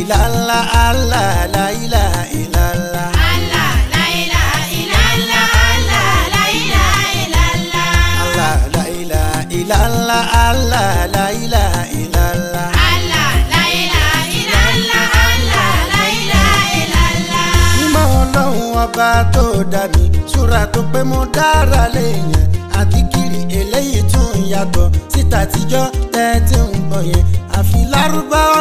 illallah Allah la ilaha illallah. Allah la ilaha illallah Allah la ilaha illallah. Allah la ilaha illallah Allah la ilaha illallah. Allah la ilaha illallah Allah la ilaha illallah. mímọ́ ọlọ́run ọba tó dá mi súra tó pé mo dára léèyàn àti kiri eléyìí tún yàtọ̀ síta tíjọ́ tẹ́tí ń gbọ̀n yẹn àfi lárúbáwá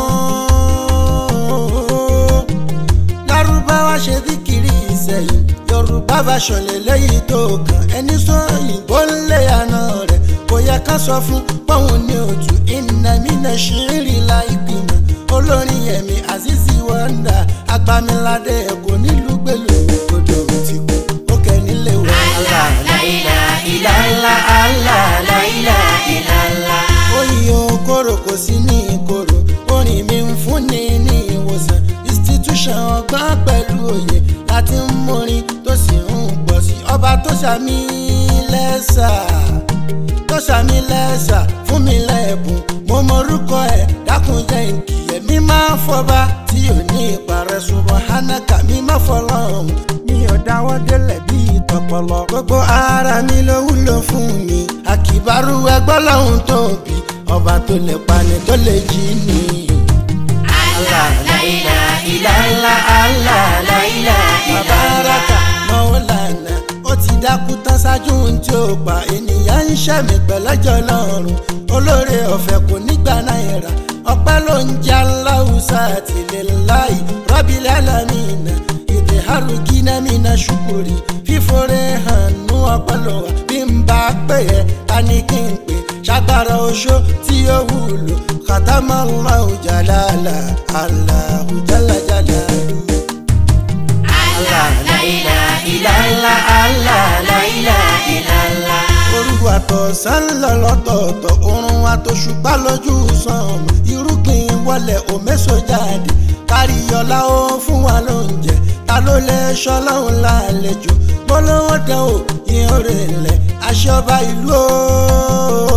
o lárúbáwá ṣe díkìrì ìsẹ̀yìn yorùbá version lélẹ́yìí tó kàn ẹni sọ òyìnbó ńlẹ̀ àná rẹ̀ kò yẹ ká sọ fún pọ́ùn ní òtún ìnàmínà ṣírí láìpìmọ̀ olórin ẹ̀mí azizi wọ́ndà agbamiládé ẹ̀kọ́ nílùú gbèlú odò ti kú ó kẹ́ nílé wọ. Allah la ilaha illallah Allah la ilaha illallah. oyin okoro kò sí ní ìkorò orin mi ń fúnni ní ìwòsàn institution ọgbọ́n pẹ̀lú òye láti ń mórin tó sì ń pọ̀ sí ọba tó ṣàmì lẹ́sà tó ṣàmì lẹ́sà fún mi lẹ́bùn mo mọrúkọ ẹ̀ dákunjẹ́ nkìyẹ́ mi máa fọba tí ò ní ìparẹ́ ṣùgbọ́n hanaka mi máa fọlọ́hún mi ò dáwọ́ délẹ̀ bí ìtọ̀pọ̀lọ gbogbo ara mi ló wúlò fún mi àkìbárú ẹgbọ́ lọ́hún tóbi ọba tó lè pani tó lè jí ni. Allah la ilaha illallah Allah la ilaha Bàbáraka illallah. Mọ́wólànà ó ti dákú tán ṣáájú ohun tí ó pa ènìyàn ń ṣẹ̀mí pẹ̀lẹ́jọ́ lọ́rùn olóore ọ̀fẹ́ kò nígbà náírà ọpẹ́ ló ń jẹ́ aláwùsá àtìlẹ́ láì rọ́bìlẹ̀ alámìnà èdè harukina mina ṣukuri fífore hàn nú ọpọlọ wa bí n bá pè é ta ni kí n pè ṣàgbára oṣó tí ó wúlò kàtàmọ́ Allahu jalala Allahu jala jalalu. Allah la ilaha illallah Allah la ilaha illallah. orúkọ àtọ̀sán lọ lọ́tọ̀ọ̀tọ̀ oorun àtòṣùpá lójú sàn irúgbìn wọlé òmẹ́sọ jáde káríyọlá ó fún wa lóúnjẹ ta ló lè ṣọlọ́run lálejò bọ́lọ́wọ́ dán o ìhàn rẹ̀ lẹ̀ aṣọba ìlú o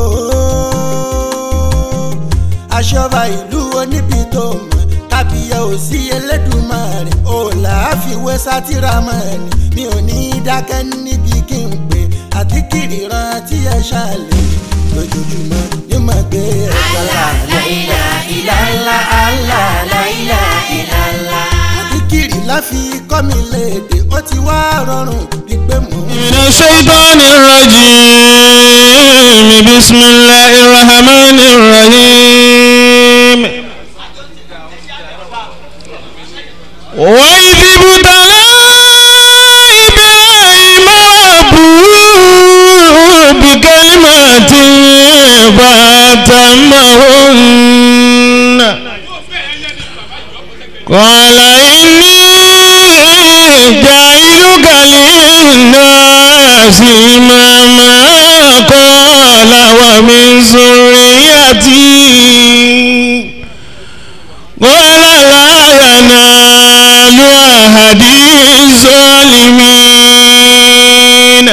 aṣọba ìlú oníbi tó mọ̀ kábíyà ò sí Elédùmarè ò láàfiwé sátìrámọ́ni mi ò ní dákẹ́ níbi kí n pè àti kiri rántí ẹ ṣàlẹ̀ lójoojúmọ́ ní mọ̀ gbé ẹ̀ka Allah la ilaha illallah Allah la ilaha illallah. àti kiri láfi kọ́ mi léde ó ti wá rọrùn bí pé mò ń. من الشيطان الرجيم بسم الله الرحمن الرحيم وإذ ابتلى إبراهيم ربه بكلمات فأتمهن قال إني جاعلك للناس إماما قال ومن ذريتي قال لا ينال أحد الظالمين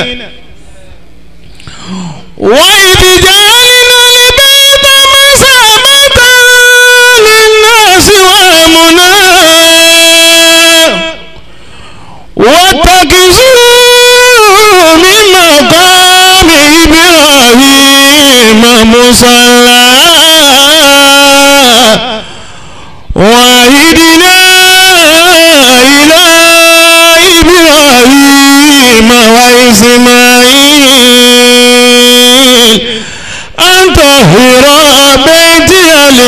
وإذ جعلنا البيت مثابة للناس وأمنا واتخذوا من مقام إبراهيم مصلى وعهدنا إلى إبراهيم وإسماعيل أن طهر بيتي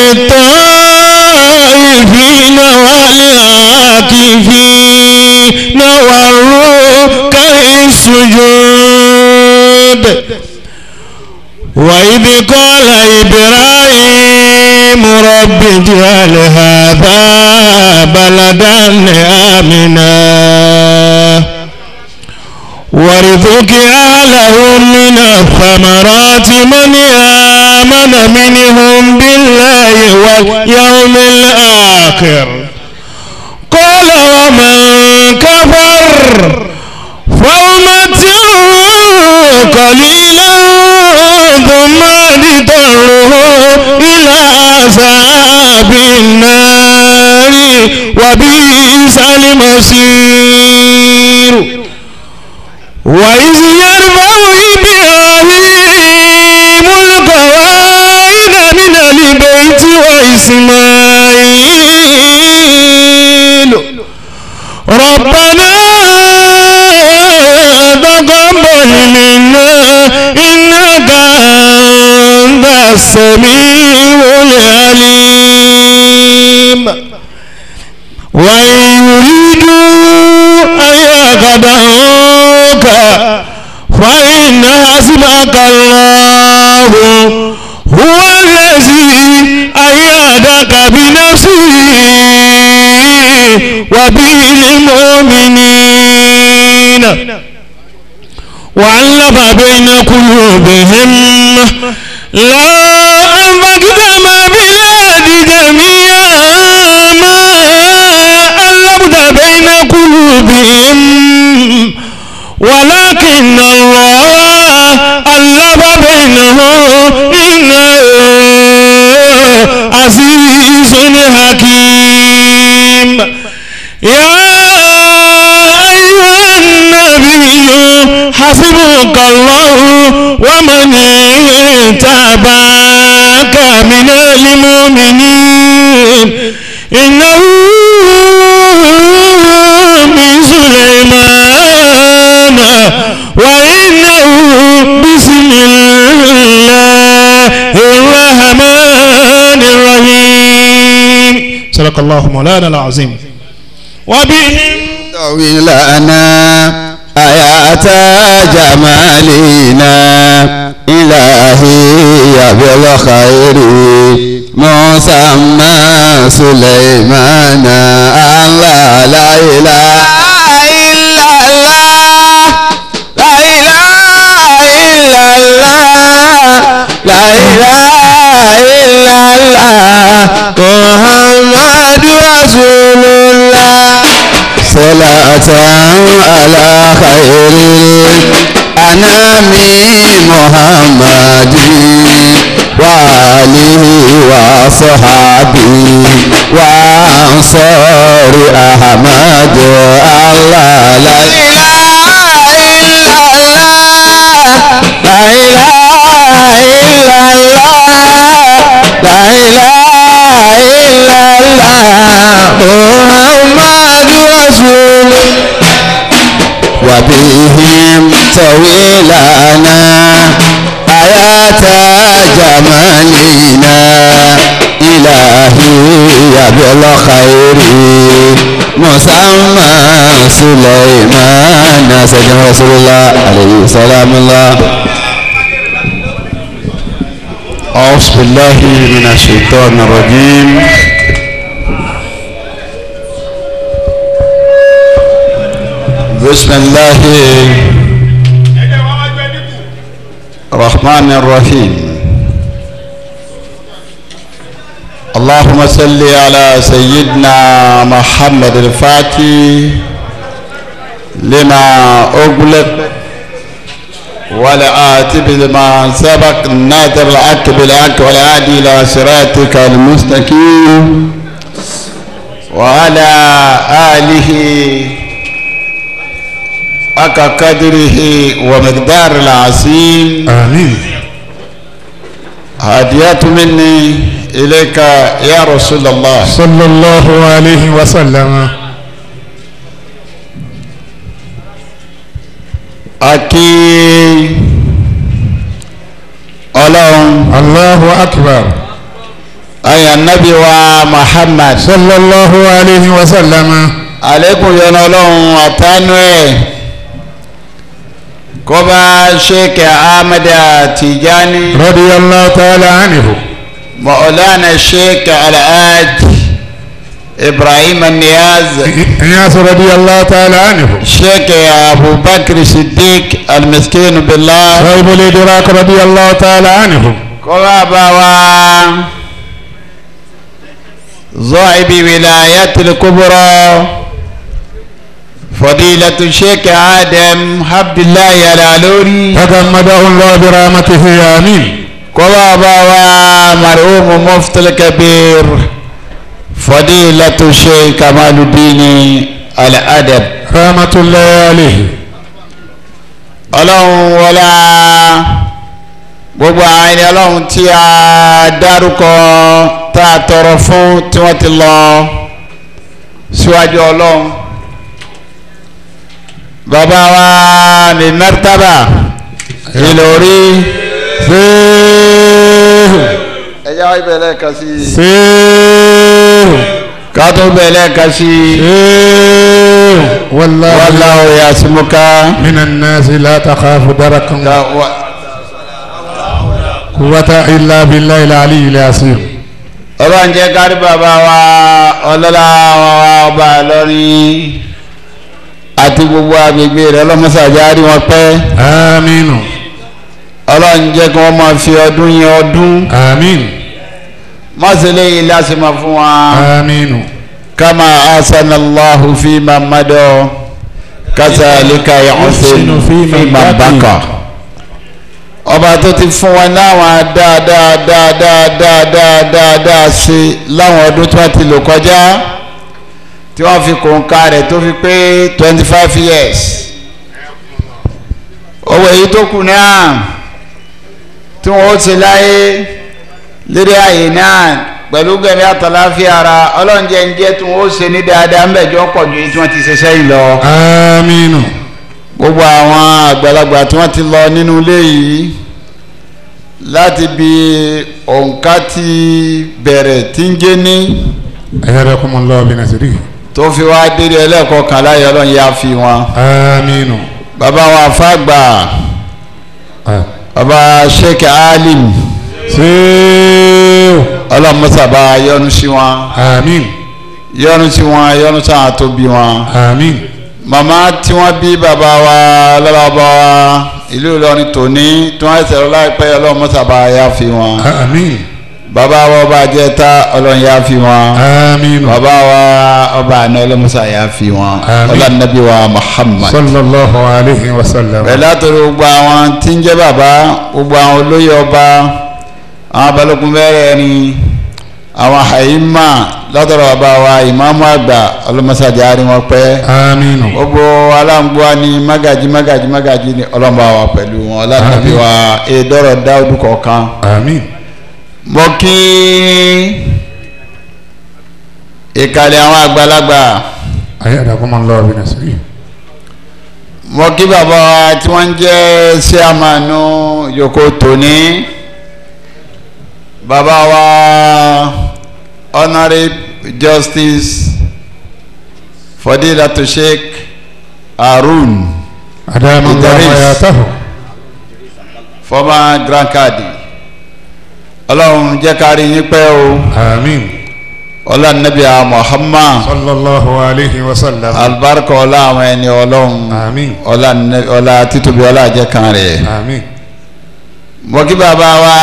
للطائفين والعاكفين والركع السجود وإذ قال إبراهيم رب اجعل هذا بلدا آمنا وارزق أهله من الثمرات من آمن منهم بالله واليوم الآخر قال ومن كفر فأمتعه قليلا ثم اضطره إلى عذاب النار وبئس المصير وإذ يرفع إبراهيم القواعد من البيت وإسماعيل ربنا تقبل منا إنك أنت السميع العليم وإن يريدوا أن يخدعوك فإن حسبك الله هو الذي أيدك بنفسه وبالمؤمنين وعلق بين قلوبهم لا أنفقت ما بلاد جميعا ما ألفت بين قلوبهم ولكن الله ألف بينهم إنه عزيز حكيم يا أيها النبي حسبك الله ومن تابعك من المؤمنين إنه من سليمان وإنه بسم الله الرحمن الرحيم صدق الله مولانا العظيم وبهم لنا آيات جمالنا إلهي بالخير مسمى سليمان الله لا إله إلا الله لا إله إلا الله لا إله إلا الله محمد رسول الله صلاة على خير الأنام محمد وآله وصحبه وأنصار أحمد الله لا إله إلا الله لا إله إلا الله لا إله إلا الله محمد رسول وبهم طويلنا آيات جمالنا إلهي بالخير مسمى سليمان سيدنا رسول الله عليه سلام الله أعوذ بالله من الشيطان الرجيم بسم الله الرحمن الرحيم اللهم صل على سيدنا محمد الفاتح لما أغلق والعاتب لما سبق النادر العك بالعك والعادي إلى صراطك المستقيم وعلى آله حق قدره ومقدار العظيم آمين هديات مني إليك يا رسول الله صلى الله عليه وسلم أكي ọlọ́run الله أكبر ayà nábì wa muhammad صلى الله عليه وسلم àlékún yọnu ọlọ́run àtànú ẹ̀ kọba sheikh ahmed tijani رضي الله تعالى عنه maulana sheikh alhaj ibrahim niyaz إنياس رضي الله تعالى عنه sheikh abubakar siddiq almiskin billah صاحب الإدراك رضي الله تعالى عنه kọba bawa zọ́ọ̀bì wilayat al-kubra fadilatu sheikh adam abdullahi alalori. تغمده الله برحمته آمين كما بابا مرحوم مفتي الكبير fadilatu sheikh kamaludini al-adab rahmatullahi alayhi ọlọ́run wọlá gbogbo àwọn ẹni ọlọ́run tí a dárúkọ tá a tọrọ fún tí wọ́n ti lọ síwájú ọlọ́run bàbá wa mi mẹ́tàbà ìlórí seehu ẹ̀yà ibẹ̀ lẹ́ẹ̀kan sí i seehu ká tó bẹ̀ lẹ́ẹ̀kan sí i seehu wallahu wallahu yasimuka من الناس لا تخاف دركا Ka- wa- قوة إلا بالله العلي العظيم ọlọ́run jẹ́ kárí bàbá wa ọlọ́lá wa ọba lọ́rin àti gbogbo agbègbè rẹ̀ ọlọ́mọsàjárí wọn pẹ́ آمين ọlọ́run jẹ́ kí wọ́n máa fi ọdún yẹn ọdún آمين mọ́sílẹ̀ yìí láti máa fún wa آمين kama asanallahu fi mamadu kasalika yahusin fi mabaka ọba tó ti fún wa láwọn dáadáa dáadáa dáadáa dáadáa sí láwọn ọdún tí wọ́n ti lò kọjá tí wọ́n fi kòǹkà rẹ̀ tó fi pé twenty five years owó èyí tó kù náà tí wọ́n ó ṣe láyé lérí ààyè náà pẹ̀lú gẹ̀mí àtàláfíà ara ọlọ́njẹ́ ń jẹ́ tí wọ́n ó ṣe ní dáadáa ńbẹ̀jọ́ pọ̀ ju èyí tí wọ́n ti ṣe sẹ́yìn lọ آمين gbogbo àwọn àgbàlagbà tí wọ́n ti lọ nínú ilé yìí láti bí òǹkà ti bẹ̀rẹ̀ tí ń jẹ́ ní أيدكم الله بنصره tó fi wá dédé ẹlẹ́ẹ̀kọ́ kan láyé ọlọ́run yá fi wọn آمين bàbá wa fàgbà آه. bàbá sheikh alim سيو ọlọ́run mọ́sàbá yọ́nú sí wọn آمين yọ́nú sí wọn yọ́nú sáà tó bí wọn آمين màmá tí wọ́n bí bàbá wa lọ́lọ́bọ̀ wa ìlú Ìlọrin tòní tí wọ́n ṣẹ̀rọ láìpẹ́ ọlọ́run mọ́sàbá yá fi wọn آمين bàbá wa ọba àjẹta ọlọ́run yá fi wọn آمين bàbá wa ọba àná ọlọ́mọsà yá fi wọn Àmín. ọlọ́nàbí wa Muhammad صلى الله عليه وسلم pẹ̀lú àtòrò gbogbo àwọn tí ń jẹ́ bàbá gbogbo àwọn olóyè ọba àwọn balógun bẹ́rẹ̀ ni àwọn àyímà látọ̀rọ̀ bàbá wa ìmáàmù àgbà ọlọ́mọsà járe wọn pẹ́ آمين gbogbo aláǹgbọ́n ni mágàjí mágàjí mágàjí ni ọlọ́mọba wa pẹ̀lú wọn ọlọ́nàbí Àmín. wa èdọ́rọ̀ dáúdù kọ̀ọ̀kan آمين mo kí ìkàlẹ̀ àwọn àgbàlagbà أيدكم الله بنصره mo kí bàbá wa tí wọ́n ń jẹ́ sẹ́àmánú yòókù tòní bàbá wa honourable justice fadilatu sheikh harun أدام الله إدريس. حياته former grand cadi ọlọ́run jẹ́ ká rí yín pẹ́ o آمين ọlọ́run nàbíà muhammad صلى الله عليه وسلم alibarika ọlá àwọn ẹni ọlọ́run آمين ọlá nẹ- ọlá títóbi ọlá àjẹkàn rẹ̀ آمين mo kí bàbá wa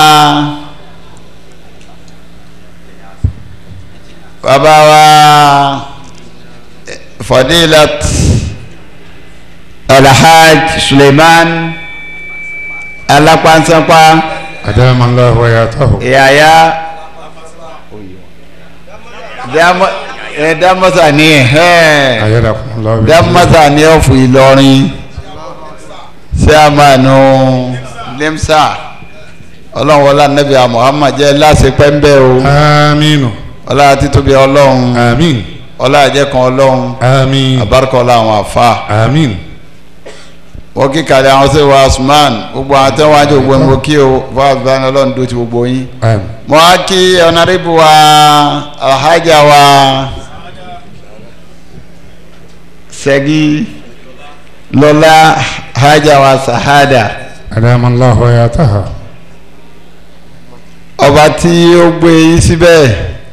bàbá wa eh, fadilat alhaj suleiman alapansanpa أدام الله حياته yaya Dama- eh, damasa ni ẹ أيدكم الله بنصره dámásà ní ọ̀fù ìlọrin sẹ́àmánu limsa ọlọ́run wọlá nàbí muhammad jẹ́ láṣẹ pẹ́ńbẹ́ o آمين ọlá títóbi ọlọ́run آمين ọlá àjẹkàn ọlọ́run آمين àbárúkọ ọlá àwọn àfa آمين wọ́n kí kàlẹ́ àwọn sí wa usman gbogbo àwọn tẹ́wọ́n ajé gbogbo ẹ̀mọ́ kí o fún àbúrò ọlọ́run dó ti gbogbo yín آمين mo á kí ọ̀nàrẹ́bù wa alhaja wa sẹ́gi lọ́lá haja wa sahada أدام الله حياتها ọba tí ó gbé yín síbẹ̀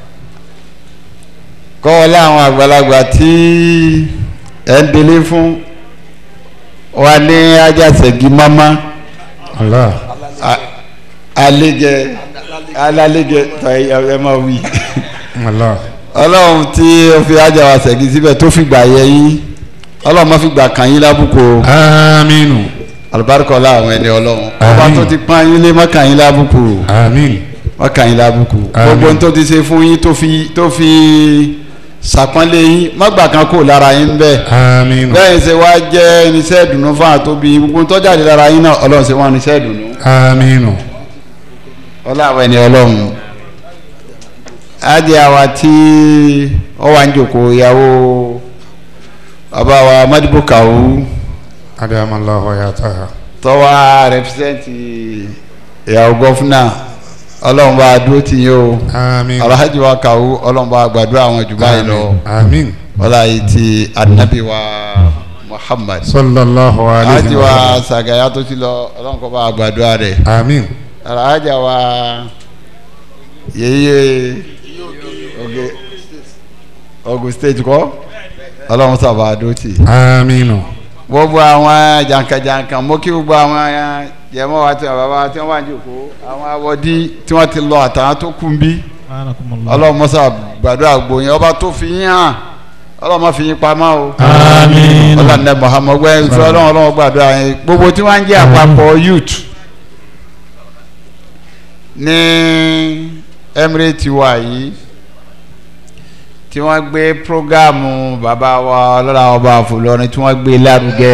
kọ́ ọ láwọn àgbàlagbà tí ẹ̀ ń délé fún wa ní ajá sẹ́gi mọ́mọ́ الله alẹ́gẹ alálẹ́gẹ tọ́ ẹ máa wí. الله ọlọ́run tí ó fi ájà wa ṣẹ̀gí síbẹ̀ tó fi gbà yẹ yín ọlọ́run má fi gbà kàn yín lábùkù o آمين alùbáríkọ láwọn ẹni ọlọ́run ọba Àmín. tó ti pọ́n yín lé má kàn yín lábùkù آمين wọ́n kàn yín lábùkù Àmín. gbogbo ohun tó ti ṣe fún yín tó fi tó fi ṣàpọ́nlé yín mọ́gbà kan kò lára yín bẹ́ẹ̀ آمين bẹ́ẹ̀ ṣe wá jẹ́ irinṣẹ́ ìdùnnú fún àtóbi gbogbo tó jáde lára yín náà ọlọ́run ṣe wọ́n irinṣẹ́ ìdùnnú آمين ọlọ́run ẹni ọlọ́run ádì àwa tí ó wà ń jòkó ìyàwó bàbá wa madibu kawu أدام الله حياتها tọ́wá rẹpísẹ́ǹtì ìyàwó gọ́fúnà ọlọ́run bá dúró tì yín o آمين alhaji wa kawu ọlọ́run bá gbàdúrà àwọn jù báyìí lọ آمين ọlá yìí ti anabi wa muhammad صلى الله عليه alhaji wa وسلم sàgàyà tó ti lọ ọlọ́run kọ́ bá gbàdúrà rẹ̀ آمين alhaja wa yeye oge ogun state kọ́ ọlọ́run sábà dúró tì آمين gbogbo àwọn jankan-jankan mo kí gbogbo àwọn jẹmọ wa tí wọn bàbá tí wọn wà jòkó àwọn awọdí tí wọn ti lọ àtàwọn tó kún bí ọlọ́run mọ́sá gbàdúrà gbòyìn ọba tó fi yín hàn ọlọ́run má fi yín pamọ́ o Àmín. ọlọ́run ní Muhammad gbẹ́ ìfẹ́ ọlọ́run ọlọ́run gbàdúrà yín gbogbo tí wọ́n ń jẹ́ àpapọ̀ youth ní emirate wa yìí tí wọ́n gbé programu bàbá wa ọlọ́run ọba àfọlọ́rin tí wọ́n gbé lárugẹ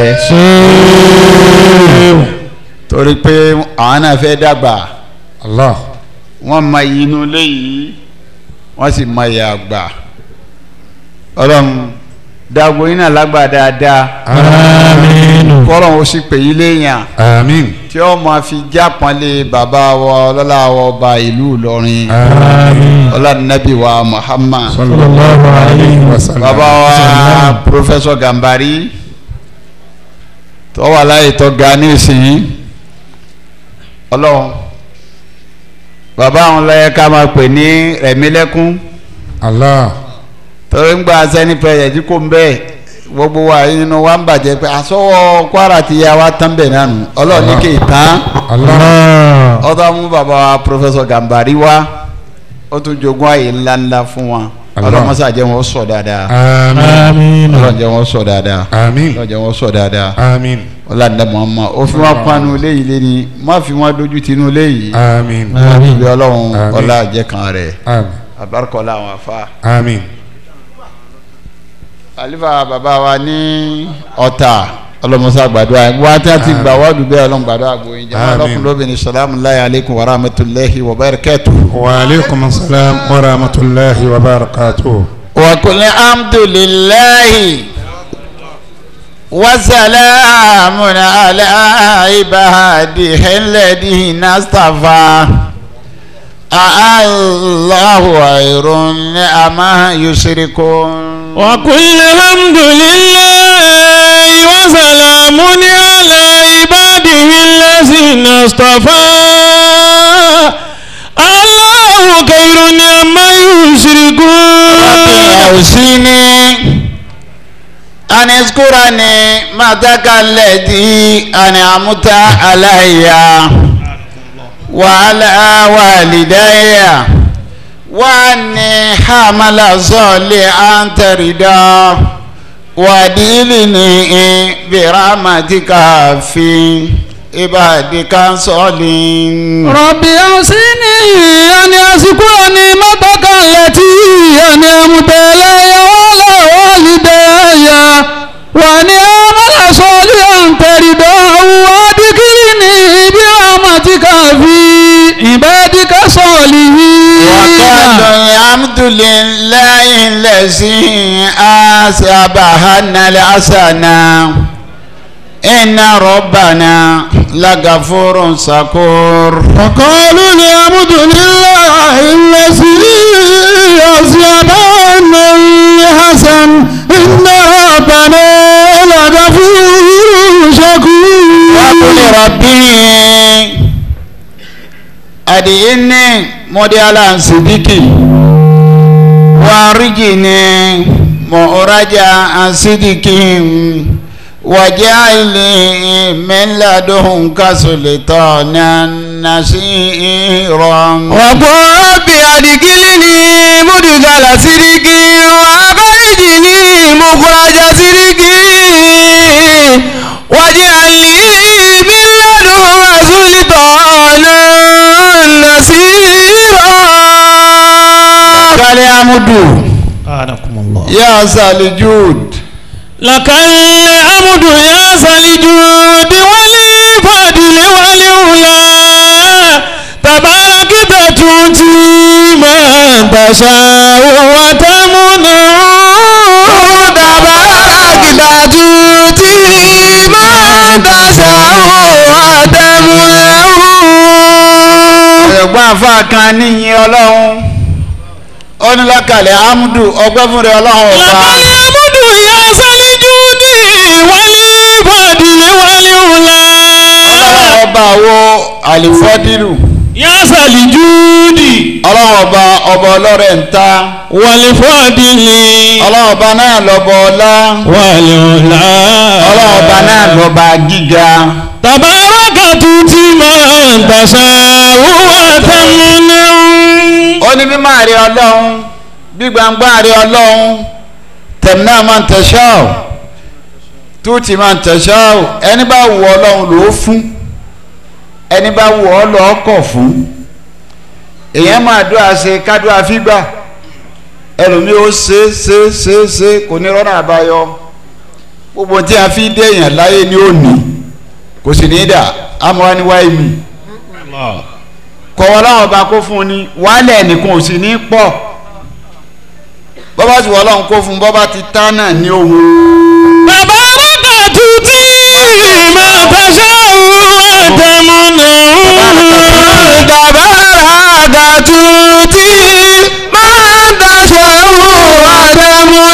torí pé àwọn náà fẹ́ dàgbà الله wọ́n mọ iyì inú ilé yìí wọ́n sì mọ iyì àgbà ọlọ́run dàgbò yín náà lágbà dáadáa Àmín. kọ́lọ́run ó sì pè yín léèyàn آمين tí ó máa fi jápọ́nlé bàbá wa ọlọ́lá wa ọba ìlú Ìlọrin آمين ọlọ́nàbí wa Muhammad صلى الله عليه وسلم bàbá wa Professor Gambari tó wà láyé tó ga ní ìsìn ọlọ́run bàbá àwọn lọ́yẹ ká máa pè ní Rẹ̀mílẹ́kún الله torí ń gba sẹ́ni pẹ̀yẹ̀ tí kò ń bẹ́ẹ̀ gbogbo wa nínú wa ń bàjẹ́ pé àsọwọ́ Kwara ti ya wa tán bẹ̀ nánu ọlọ́run ní kì í tán الله ọtọ́ mú bàbá wa Professor Gambari wá ó tún jogún àyè ńláńlá fún wa Allah. ọlọ́mọsá jẹ́ wọn sọ dáadáa آمين Àmín. ọlọ́run jẹ́ wọn sọ dáadáa آمين ọlọ́run jẹ́ wọn sọ dáadáa آمين ọlọ́dẹ mọ̀ọ́mọ́ ó fi wọn panu léyìí léni má fi wọn dojú tinú léyìí آمين Àmín. ibi ọlọ́run Àmín. ọlá àjẹkàn rẹ̀ آمين àbárkọ́lá àwọn afá. آمين àlífà bàbá wa ní ọ̀tà ọlọ́mọsá gbàdúrà ẹ̀ wọ́n á ti gbà wọ́ọ̀dù bẹ́ẹ̀ ọlọ́run gbàdúrà gbòòyìn jẹ́ Àmín. ọlọ́kùnrin lóbìnrin salamu alayhi aleykum wa rahmatulahi wa barakatuh. وعليكم السلام ورحمة الله وبركاته وقل الحمد لله وسلام على عباده الذين اصطفى الله خير أما يشركون وكل الحمد لله وسلام على عباده الذين اصطفى الله خير عما ربي يشركون أوصيني أن اذكرني متك الذي أنعمت علي وعلى والدي وأني حمل صالحا ترضى وديني برحمتك في عبادك الصالحين ربي أوصني أن أذكر نعمتك التي أنعمت علي وعلى والدي وأن أعمل صالحا ترضاه وأدخلني برحمتك في عبادك الصالحين وقالوا الحمد لله الذي أسبحنا الحسنى إن ربنا لغفور شكور وقالوا الحمد لله الذي أصاب عنا الحسن إن ربنا لغفور وقل شكور ربي أدعني مديالا صديقي وارجني مؤرجا صديقي واجعلني من لدنك سلطانا نصيرا وقل رب أدخلني مدخل صدق وأخرجني مخرج صدق واجعل لي من لدنك سلطانا نصيرا amudu anakumullah. ya salijud لك الحمد يا ذا الجود والفضل والعلا تباركت تؤتي من تشاء وتمنع تباركت تؤتي من تشاء وتمنع ẹ̀gbọ́n àfa kan níyìn ọlọ́run ó ní lọ́kàlẹ̀ amudu ọgbẹ́ fún rẹ ọlọ́run ọba لك الحمد يا ذا الجود والفضل والعلا ọlọ́run ọba wo àlìfọ́dìrù يا ذا الجود ọlọ́run ọba ọba ọlọ́rẹ̀ ń ta والفضل ọlọ́run ọba náà lọ́bọ ọlá والعلا ọlọ́run ọba náà lọ́ba gíga تبارك تؤتي من تشاء وتمنع ó ní bí máa rí ọlọ́run bí gbangba rí ọlọ́run tẹ̀mínà máa ń tẹ̀ṣọ́ ọ̀ túùtì máa ń tẹ̀ṣọ́ ọ̀ ẹni bá wù ọlọ́run ló fún ẹni bá wù ọ́ lọ́ kọ̀ fún èèyàn máa dúà ṣe kádùá fígbà ẹlòmíì ó ṣe ṣe ṣe ṣe kò ní rọ́nà àbáyọ gbogbo tí a fi dé èèyàn láyé ní òní kò sì ní dà àmọ́ ní wáyé mi kọ̀wọ́ láwọn ọba kó fún un ní wàhálẹ̀ nìkan ò sì ní pọ̀ bọ́bá ti wọ́ ọlọ́run kó fún un bọ́bá ti tán náà ní ohun تبارك تؤتي من تشاء وتمنع تبارك تؤتي من تشاء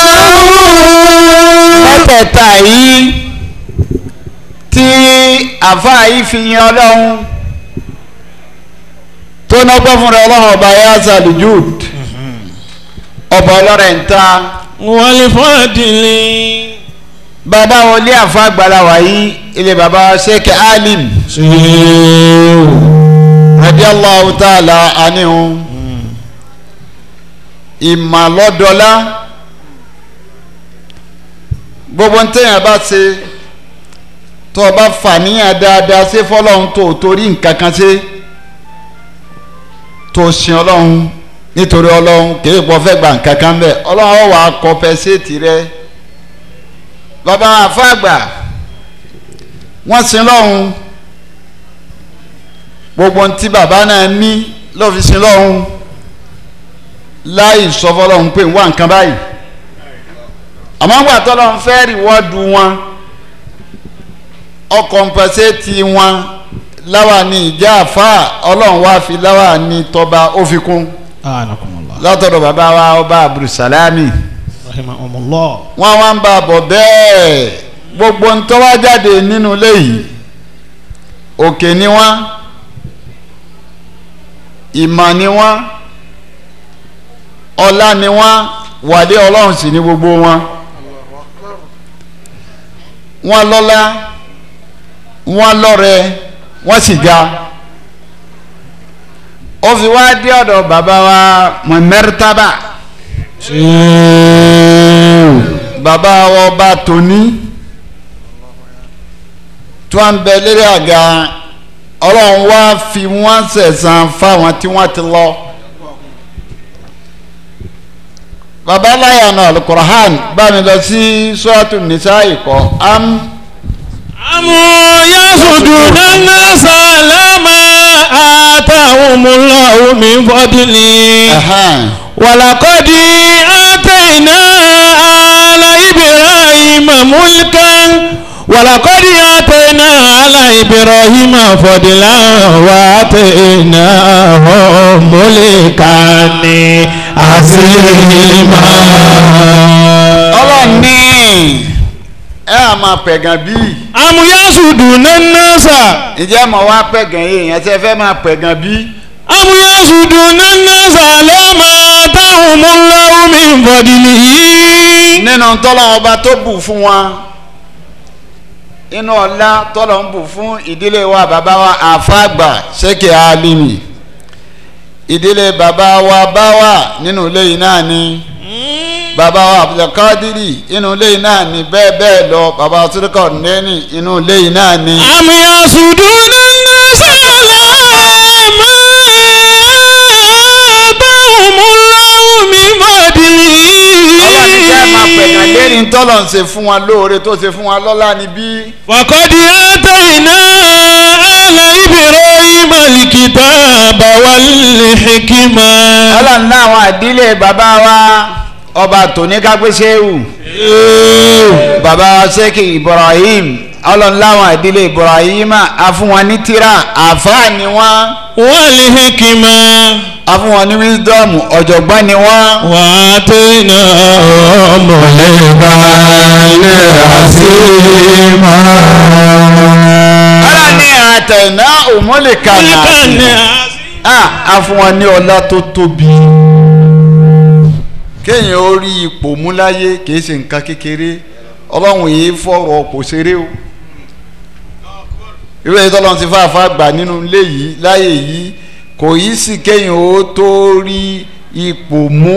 وتمنع mẹ́tẹ̀ẹ̀ta yìí tí àfáà yìí fi yan ọlọ́run tó nọ́gbọ́n fúnra ọlọ́run ọba yasa lujud ọba ọlọ́rẹ̀ ń ta والفضل bàbá wọlé àfáà gbalawa yìí ilé bàbá sheikh alim radiyallahu ta'ala anihun ìmàlọ́dọ́lá gbogbo ń tẹ̀yàn bá ṣe tó o bá fàníyàn dáadáa ṣe fọlọ́run tó o torí nǹkan kan ṣe tó o sin ọlọ́run nítorí ọlọ́run kì í pọ̀ fẹ́ gba nǹkan kan bẹ́ẹ̀ ọlọ́run ó wà á kọ́pẹ́sẹ̀tì rẹ bàbá àfàgbà wọ́n sin lọ́run gbogbo ntí bàbá náà ní ló fi sin lọ́run láì sọ fọlọ́run pé wá nǹkan báyìí àmọ́ ńgbà tọ́lọ́run fẹ́ rìwọ́ọ̀dù wọn ọkọ̀ǹpẹ̀sẹ̀tì wọn láwa ní ìjà àfa ọlọ́run wá fi láwa ní tọba ó fi kún anakumullah. látọ̀dọ̀ bàbá wa ọba abdulsalami rahimahumullah. wọ́n wá ń bá a bọ̀ bẹ́ẹ̀ gbogbo ń tọ́wá jáde nínú ilé yìí òkè ni wọ́n ìmọ̀ ni wọ́n ọlá ni wọ́n wàdé ọlọ́run sì ni gbogbo wọn wọ́n lọ́lá wọ́n lọ́rẹ wọ́n sì ga ó fi wá dé ọ̀dọ̀ bàbá wa mọ̀mẹ́rítàbà bàbá wa ọba tóní tí wọ́n ń bẹ lérí àga ọlọ́run wá fi wọ́n sẹ̀sán fáwọn tí wọ́n ti lọ. bàbá láyàna alukurahan bá mi lọ sí sọ́ọ̀tù nìsa ìkọ́ am. àmọ́ yasuduna nasa lama atahumullahu min fadli. Ahan. walakodi atayna ala ibrahima mulkan walakodi atayna ala ibrahima fadlan wa atayna mulkani azima. ọlọ́run ní ẹ á máa pẹ̀gàn bíi amúyásùdùnà nasa ǹjẹ́ mọ̀ wá pẹ̀gàn yìí èèyàn tẹ́ fẹ́ máa pẹ̀gàn bíi amúyásùdùnà nasa lẹ́mà táwọn múláwó mi fọdìlì yìí. nínú tọ́lọ́ ọba tó bù fún wọn inú ọlá tọ́lọ́ ń bù fún ìdílé wa bàbá wa àfàgbà ṣékè alimi ìdílé bàbá wa báwà nínú ilé yìí náà ni bàbá wa abdulkadiri inú ilé yìí náà ni bẹ́ẹ̀ bẹ́ẹ̀ lọ bàbá sùdùkọ̀ nẹ́ni inú ilé yìí náà ni. amúyásùdùnà nasa lẹ́mà táwọn múláwó mi fọdìlì lérí ń tọ́lọ̀ ń ṣe fún wọn lóore tó ṣe fún wọn lọ́lá níbí. وقد آتينا آل إبراهيم الكتاب والحكمة ọlọ́run náà àwọn àdílé bàbá wa ọba tòní kápẹ́sẹ́wù bàbá wa sẹ́kì ibrahim ọlọ́run láwọn àdílé ibrahim a fún wọn ní tírà àfáà ni wọ́n والحكمة a fún wọn ní wisdom ọ̀jọ̀gbọ́n ni wọ́n. وآتيناهم ọlọ́run ní àtẹ̀ná òmùlẹ̀kà náà ah a fún wọn ní ọlá tó tóbi kéèyàn ó rí ipò mú láyé kìí ṣe nǹkan kékeré ọlọ́run yìí fọ̀rọ̀ kò ṣeré o irú èyí tọ́lọ́run ti fàáfà gbà nínú ilé yìí láyé yìí kò yí sì kéèyàn ó tó rí ipò mú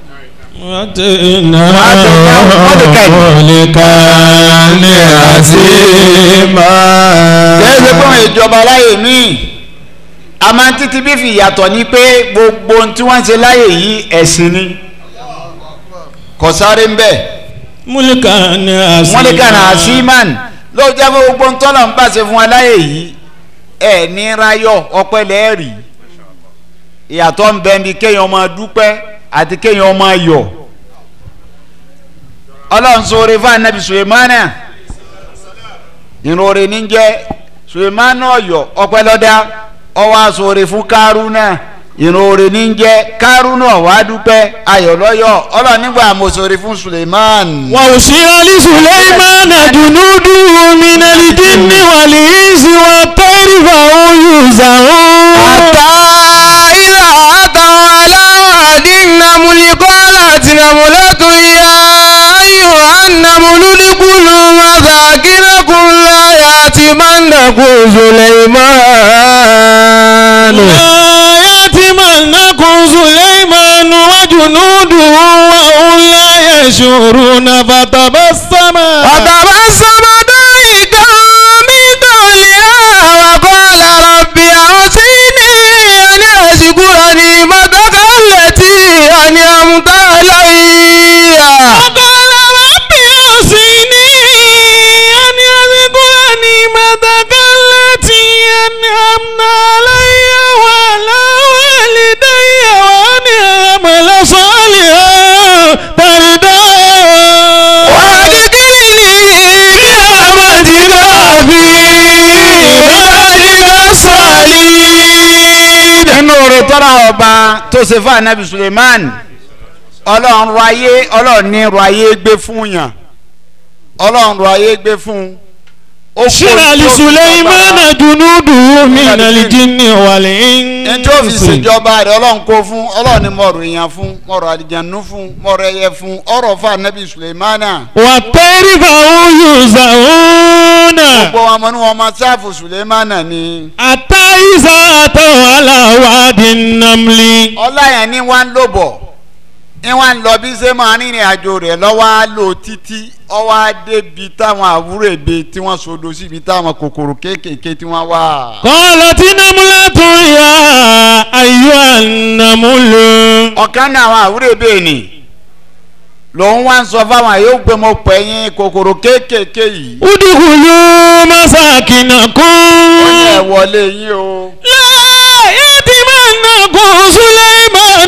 kìí ṣe fún ìjọba láyé míì a máa ń títí bí fi ìyàtọ̀ ni pé gbogbo ohun tí wọ́n ń ṣe láyé yìí ẹ̀sìn ni kò sáré ń bẹ́ẹ̀ múlíkà ní àṣìmá wọ́n lè kàn án símán ló jẹ́ pé gbogbo ń tọ́lọ̀ ń pàṣẹ fún wa láyè yìí ẹ̀ ní rayọ̀ ọpẹ́ lẹ́ẹ̀rì ìyàtọ̀ ń bẹ ní kéèyàn máa dúpẹ́ àti kéèyàn máa yọ̀ ọlọ́run sọ̀rọ̀ fún anabi sulemana ìrora ní jẹ́ sulemana ọ̀yọ́ ọpẹ́ lọ́dá ọwọ́ àsọ̀rọ̀ fún kárúnà ìrora ní jẹ́ kárúnà wàá dúpẹ́ ayọ̀ lọ́yọ̀ ọlọ́run nígbà mo sọ̀rọ̀ fún suleman. وأوصي لسليمان جنوده من الجن والإنس والطير فهم يوزعون حتى إذا أتوا على واد النمل قالت نملة يا أيها النمل ادخلوا مساكنكم لا يأتمنكم سليمان لا يأتمنكم سليمان وجنوده وهم لا يشعرون فتبسم فتبسم ضاحكا من قولها وقال رب أوصني أن أشكر نعمتك التي أنعمت علي وقال رب أوصني أن أذكر نعمتك التي أنعمت علي وعلى والدي وأن أعمل صالحا ترضاه وأدخلني برحمتك في عبادك الصالحين nínú oore tọ́ra ọba tó ṣe fún anabi suleiman ọlọ́run ro ayé ọlọ́run ní ro ayé gbé fún yàn ọlọ́run ro ayé gbé fún ó kó شرع tó fi لسليمان جنوده من الجن ẹni والإنس tó fi ṣèjọba rẹ̀ ọlọ́run kó fún ọlọ́run ní mọ̀rọ̀ èèyàn fún mọ̀rọ̀ àdìjànú fún mọ̀rọ̀ ẹyẹ fún ọ̀rọ̀ fún anabi suleimana والطير فهم يوزعون gbogbo wọn mọ ní wọn máa sáàfù suleimana ni حتى إذا أتوا على واد النمل ọláyàn ní wá ń lò bọ̀ ní wá ń lọ bí ṣe máa rìnrìn àjò rẹ̀ lọ́wọ́ á lò títí ọwọ́ á débi táwọn àwúrò èbe tí wọ́n sodo síbi táwọn kòkòrò kéékèèké tí wọ́n wà. قالت نملة يا أيها النمل ọ̀kan náà àwọn àwúrò èbe nì lòun wá ń sọ fáwọn yóò gbé mo pè yín kòkòrò kéékèèké yìí. ادخلوا مساكنكم ó ní ẹ wọlé yín o. لا يتمنكم سليمان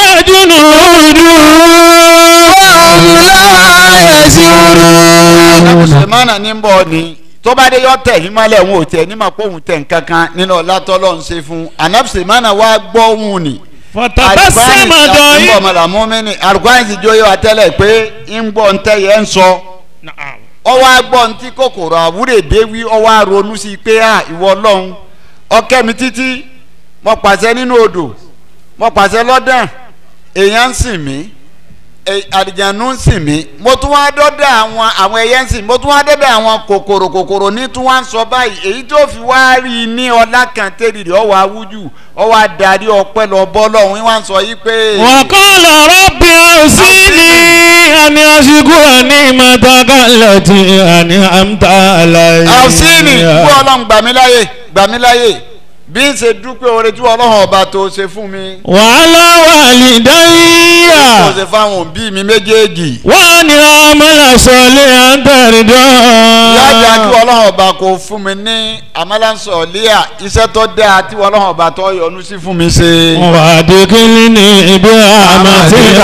وجنوده وهم لا يشعرون mùsùlùmánà ní bọ̀ ni tó bá dé yọ tẹ̀ yín mọ́lẹ̀ òun ò tẹ̀ ní ma pé òun tẹ̀ nǹkan kan nínú ọ̀làtọ́lọ́ ń ṣe fún anabisumana wa gbọ́ òun ni. فتبسم ń bọ̀ ضاحكا mọ̀lá mọ́mẹ́ni alukwani ti jó yọ atẹ́lẹ̀ pé ń gbọ́ ń tẹ́ yẹn ń sọ ọwọ́ agbọ́ ń tí kòkòrò àwúrè déwí ọwọ́ aronú sí i pé à ìwọ ọlọ́run ọkẹ́ mi títí mo pàṣẹ nínú odò mo pàṣẹ lọ́dàn èèyàn ń sìn mí ẹ- àlìjànú ń sìn mí mo tún wá dọ́dọ̀ àwọn àwọn ẹyẹ ń sìn mo tún wá dọ́dọ̀ àwọn kòkòrò kòkòrò ní tún wá ń sọ báyìí èyí tó fi wá rí i ní ọlá kan tẹ́lẹ̀ rẹ̀ ọwọ́ awújù ọwọ́ adarí ọpẹ́ lọ bọ́ lọ́hùn wá ń sọ yìí pé. وقال رب أوصني أن أشكر نعمتك التي أنعمت علي àwòsíìnì kú ọlọ́run gbà mí láyè gbà mí láyè bí n ṣe dúpẹ́ oore tí ọlọ́run ọba tó ṣe fún mi وعلى والدي tó ṣe fáwọn òbí mi méjèèjì وأن أعمل صالحا yájà kí ترضاه ọlọ́run ọba kò fún mi ní amálànsọ̀ líà iṣẹ́ tó dáa tí ọlọ́run ọba tó yọ́nú sí fún mi ṣe. وأدخلني برحمتك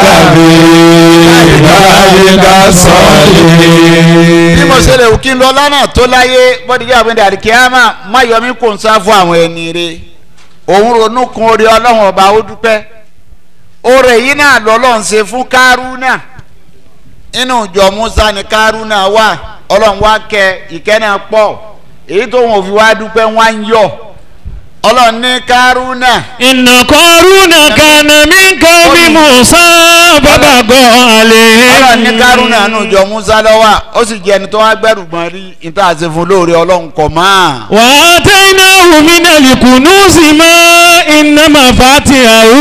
في عبادك bí mo الصالحين ṣe lè wù kí n lọ lánàá tó láyé bọ́díjà àbẹ̀dẹ̀ àdìkíyàmà má yọ mí kò ń sá fún àwọn ẹni rẹ òun ronú kun orí ọlọ́run ọba ó dúpẹ́ oore yìí náà lọ́lọ́run ṣe fún kárúnà inú ìjọ musa ni kárúnà wà ọlọ́run wá kẹ ìkẹ́ náà pọ̀ èyí tó wọn ò fi wá dúpẹ́ wọn ń yọ ọlọ́run ní kárúnà إن قارون كان من قوم موسى فبغى ọlọ́run ní kárúnà عليهم nínú ìjọ musa lọ́wọ́ ó sì jẹ́ ẹni tó wá gbẹ́rù gbọ́n rí níta àti fún lóore ọlọ́run kọ̀ máa. وآتيناه من الكنوز ما إن مفاتحه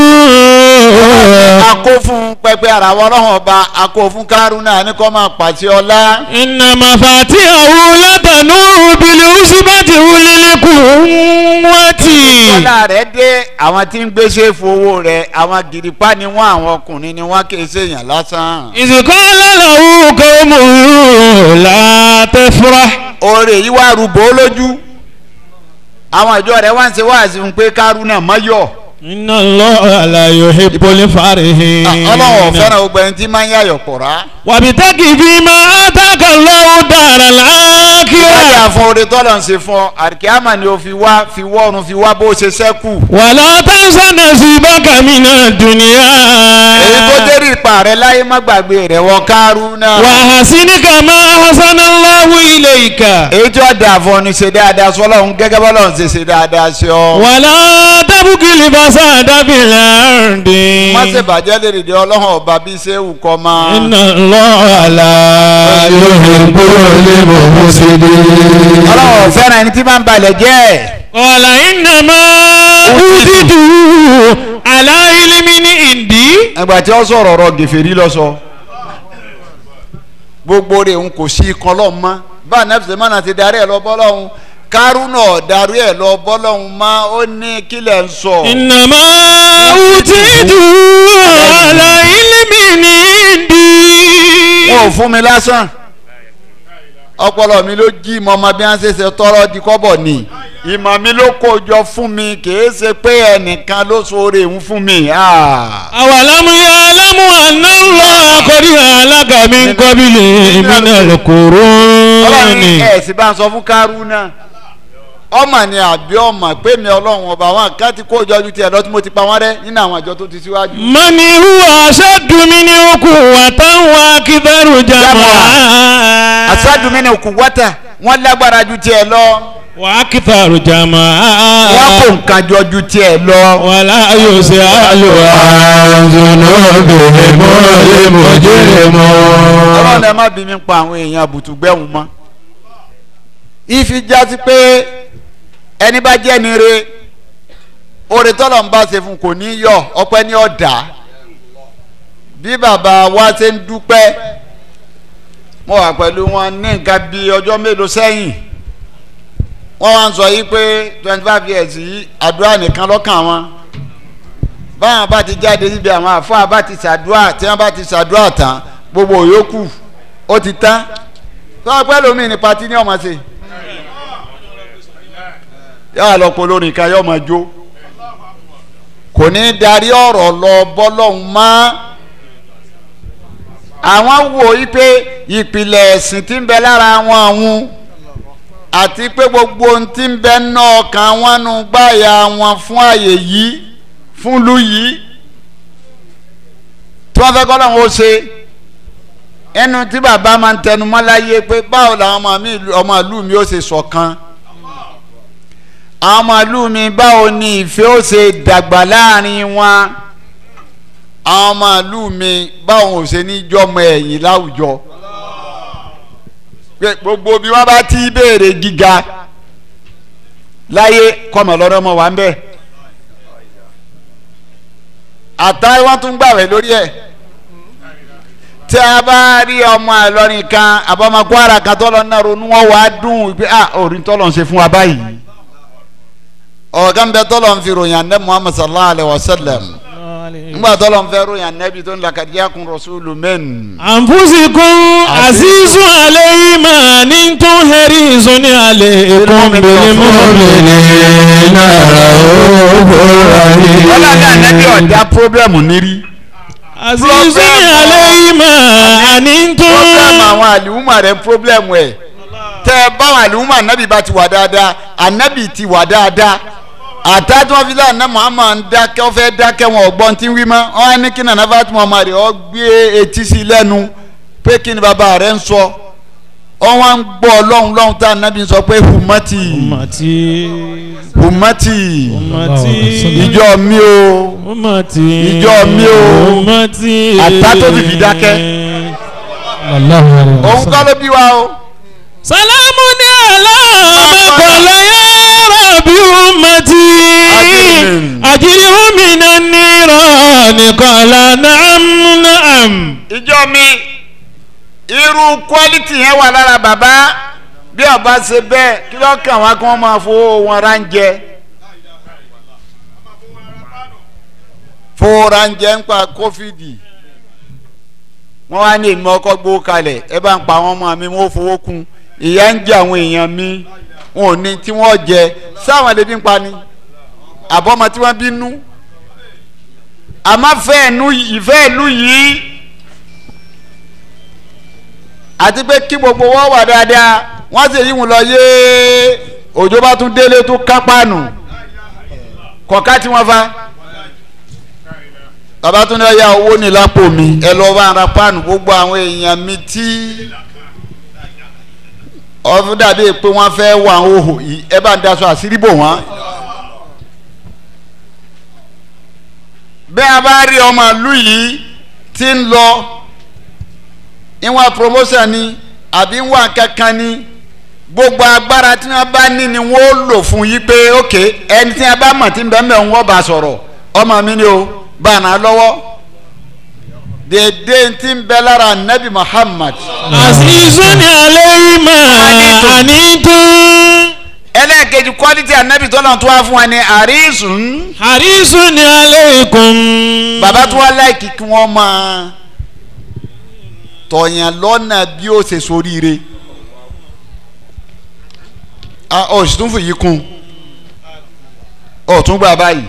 a kó fún pẹpẹ ara wọn lọ́wọ́ ọba a kó fún kárúnà ní kó máa pàṣẹ ọlá. إن مفاتحه لتنوء بالعصبة أولي القوة ọlá rẹ̀ dé àwọn tí ń gbéṣẹ́ fowó rẹ̀ àwọn gìrìpá ni wọ́n àwọn ọkùnrin ni wọ́n kì í ṣèyàn lásán. إذ قال له قومه لا تفرح oore yìí wá rúbọ lójú àwọn ìjọ rẹ̀ wá ń ṣe wáàsí fún pé kárúnà mọ́yọ̀ إن الله لا يحب الفرحين ọlọ́wọ́ fẹ́ràn gbogbo ẹni tí máa ń yàyọ̀ pọ̀rá. وابتغ فيما آتاك الله دار الآخرة ìwádìí àfọ oore tọ́lọ̀ ń ṣe fún ọ àríkíámà ni o fi wá fi wọ́ọ̀rùn fi wá bó ṣe sẹ́kù. ولا تنس نصيبك من الدنيا èyí tó dérí ipa rẹ̀ láyé má gbàgbé rẹ̀ wọ kárúnà. وأحسن كما أحسن الله إليك èyí tí wọ́n dà fún ọ ní ṣe dáadáa sọ ọlọ́run gẹ́gẹ́ bọ́lọ́run ṣe ṣe dáadáa sí ọ. ولا تبغ الفساد في الأرض má ṣe bàjẹ́ lè rèdè ọlọ́run ọba bí ṣé wù kọ́ máa. إن الله لا يحب المفسدين ọlọ́run fẹ́ràn ẹni tí máa ń balẹ̀ jẹ́. قال إنما أوتيته على علم عندي ẹgbà tí ó sọ̀rọ̀ ọ̀rọ̀ gèfèrí lọ sọ. gbogbo rẹ̀ ń kò sí ikọ̀ lọ́hùn mọ́ bá nẹ́fẹ̀sẹ̀ mọ́nà ti darí ẹ̀ lọ bọ́lọ́hùn kárúnà darí ẹ̀ lọ bọ́lọ́hùn mọ́ ó ní kílẹ̀ ń sọ. إنما أوتيته على علم عندي wọn ò fún mi lásán ọpọlọ mi ló jí ìmọ̀ ọmọ bí wọ́n ṣe ṣe tọrọ di kọ́bọ̀ ni ìmọ̀ mi ló kó jọ fún mi kìí ṣe pé ẹnìkan ló sọ̀rọ̀ èhún fún mi. ah. أولم يعلموا أن الله قد هلك من قبله من ọlọ́run القرون ẹ̀ sì bá ń sọ fún kárúnà ọmọ ni àbí ọmọ pé mi ọlọ́run ọba àwọn kan ti kó jọ ju tiẹ̀ lọ tí mo ti pa wọ́n rẹ́ nínú àwọn àjọ tó ti síwájú. من هو أشد منه قوة وأكثر جمعا aṣáájú mi ni òkú wọ́tà wọ́n lágbára ju tiẹ̀ lọ وأكثر wọ́n kó جمعا nǹkan jọ ju tiẹ̀ lọ. ولا يسأل عن ذنوبهم المجرمون ọlọ́run ẹ má bí mi pa àwọn èèyàn àbùtù gbẹ̀hùn mọ́. ìfi jásí pé ẹni bá jẹ́ ni re oore tọ́lọ̀ ń bá ṣe fún kò ní yọ ọpẹ́ ní ọ̀dà bí bàbá wa ṣe ń dúpẹ́ mo wà pẹ̀lú wọn ní nǹkan bíi ọjọ́ mélòó sẹ́yìn wọ́n wá ń sọ yìí pé twenty five years yìí àdúrà nìkan lọ́kàn wọn báwọn bá ti jáde síbi àwọn àfáà bá ti ṣàdúrà tí wọ́n bá ti ṣàdúrà tán gbogbo òyòkù ó ti tán tọ́wọ́ pẹ́ lómi ní pati ní ọmọ ṣe yàrá lọ́pọ̀ lórí ká yọ ọmọ jó kò ní darí ọ̀rọ̀ lọ bọ́lọ́hún mọ́ àwọn wò yí pé ìpìlẹ̀ ẹ̀sìn tí ń bẹ lára wọn àwọn àti pé gbogbo ohun tí ń bẹ ná ọkàn wọn nù gbáyà wọn fún àyè yìí fún ìlú yìí tí wọ́n fẹ́ kọ́ lọ́wọ́ ó ṣe ẹnu tí bàbá máa ń tẹnu mọ́ láyé pé báwo làwọn ọmọ mi ọmọ ìlú mi ó ṣe ṣọ̀kan àwọn ọmọ ìlú mi báwo ni ìfẹ́ ó ṣe dàgbà láàrin wọn àwọn ọmọ ìlú mi báwo ò ṣe ní jọmọ ẹ̀yìn láwùjọ pé gbogbo bí wọ́n bá ti béèrè gíga láyé kọ́mọ lọ́dọ́ mọ́ wa ń bẹ̀ àtàwọn wọ́n tún gbàwẹ̀ lórí ẹ̀ tí a bá rí ọmọ Ìlọrin kan àbọ̀mọ Kwara kan tó lọ náà ronú wọn wàá dùn pé ah orin tó lọ ń ṣe fún wa báyìí ọ̀gá ń bẹ tọ́lọ̀ ń fi ròyìn anabi muhammad sallallahu alayhi wa sallam ńgbà tọ́lọ̀ ń fẹ́ ròyìn anabi tó ń la kàdíyà kun rasulu men. anfusikum azizun alayhi ma ni tun harisun alaykum bil mu'minina wọ́n ní anabi ọ̀dà pírọ́blẹ̀mù nírí. azizun alayhi ma ni pírọ́blẹ̀mù tun àwọn àlùmọ̀ rẹ̀ pírọ́blẹ̀mù ẹ̀ tẹ́ ẹ báwọn àlùmọ̀ anabi bá ti wà dáadáa anabi ti wà dáadáa àtà tí wọ́n fi lé àná muhammad ń dákẹ́ ọ fẹ́ dákẹ́ wọn ọ̀gbọ́n tí ń wí mọ́ wọn á ní kí nàná fatima ọmọ rẹ̀ ọ gbé etí sí lẹ́nu pé kí ni bàbá rẹ̀ ń sọ ọ wọn ń gbọ́ ọlọ́run lọ́hùn tá ànábì ń sọ pé humati ummati humati ummati ìjọ mi o ummati Ìjọ mi o. ummati Àtà tó fi fi dákẹ́. òun kọ́ ló bí wa o salamu ni ala makola ya rabi ummati Ajirin. ajirihu minan nirani qala na'am na'am ìjọ mi irú quality yẹn wà lára bàbá bí ọba ṣe bẹ́ẹ̀ kí ló kàn wá kí wọ́n máa fowó wọn ránjẹ fowó ránjẹ ń pa kófìdì wọ́n wá ní èmi ọkọ̀ gbó kalẹ̀ ẹ bá ń pa àwọn ọmọ mi wọ́n fowó kún ìyá ń jẹ àwọn èèyàn mi wọn ò ní tí wọ́n jẹ sáwọn lè bí ń pa ni àbọ̀mọ tí wọ́n bínú àmọ́ fẹ́ ẹnu ìfẹ́ ìlú yìí àti pé kí gbogbo wọn wà dáadáa wọ́n sì yí wọn lọ yé òjò bá tún délé tó kápánu kọ̀ọ̀ká tí wọ́n fa bàbá tún lọ ya owó ní lápò mi ẹ lọ bá ara páànù gbogbo àwọn èèyàn mi tí ọdún dàbí pé wọ́n fẹ́ wà ń hòhò yìí ẹ bá ń daṣọ àṣírí bò wọ́n. bẹ́ẹ̀ a bá rí ọmọ ìlú yìí tí ń lọ ìwọ̀n promotion ni àbí ìwọ̀n kankan ni gbogbo agbára tí wọ́n bá ní ni wọ́n lò fún yí pé ok ẹni tí wọ́n bá mọ̀ tí ń bẹ́ẹ̀ mẹ́rin wọ́n bá sọ̀rọ̀ ọmọ mi ni o bá a nà lọ́wọ́ dèdè tí ń bẹ lára nabi muhammad azizun alayhi ma anitun ẹlẹ́ẹ̀kejì quality anabi tọ́lọ̀ tó wá fún wa ní àrísùn harisun alaykum bàbá tó wá láìkí kí wọ́n máa tọ̀yàn lọ́nà bí ó ṣe soríire ah ọ̀ sì tún fìyí kún ọ̀ tún gbà báyìí